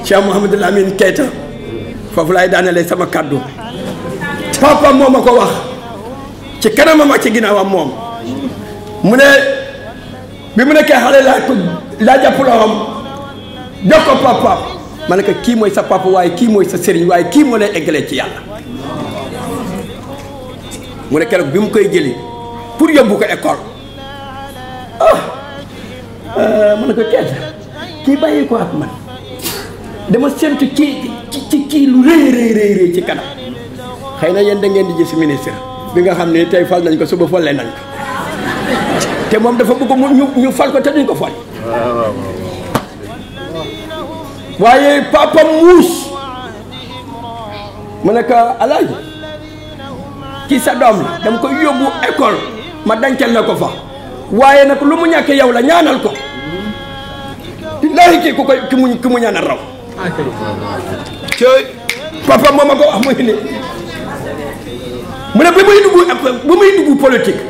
Cheikh Mouhamadou Lamine Keita foofu laay daanelee sama kàddu papa moo ma ko wax ci kanamam ak ci ginnaawam moom mu ne bi mu nekkee xale laa ko laa jàpp loxoom jox ko papa ma ne ko kii mooy sa papa waaye kii mooy sa sëriñ waaye kii moo lay eggalee ci yàlla mu ne keroog bi mu koy jëli pour yóbbu ko école ah ma ne ko Keita kii bàyyi ko ak man dama séntu kii ci kii lu rëy rëy rëy rëy ci kanam xëy na yéen da ngeen di gis ministre bi nga xam ne tey fal nañ ko suba folle nañ ko te moom dafa bëgg mu ñu ñu fal ko te duñ ko fal waaye papa muus mu ne ko alaaji kii sa doom la dama koy yóbbu école ma dencal la ko fa waaye nag lu mu ñàkk yow la ñaanal ko billaahi kii ku koy ki mu ki mu ñaanal raw cooy papa moom ma ko wax muy ni mu ne bi muy dugg bi muy dugg politique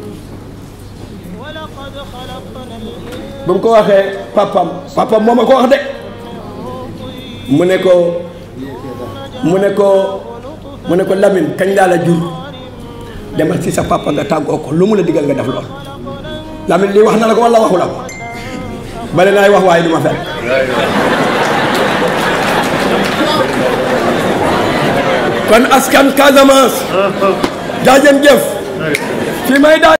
ba mu ko waxee papam papam moo ma ko wax de mu ne ko mu ne ko mu ne ko Lamine kañ laa la jur demal ci sa papa nga tàggoo ko lu mu la digal nga def lool Lamine lii wax na la ko walla waxu la ko bale naay wax waaye du ma fekk kon askan Casamance jaajëm jëf fi may daal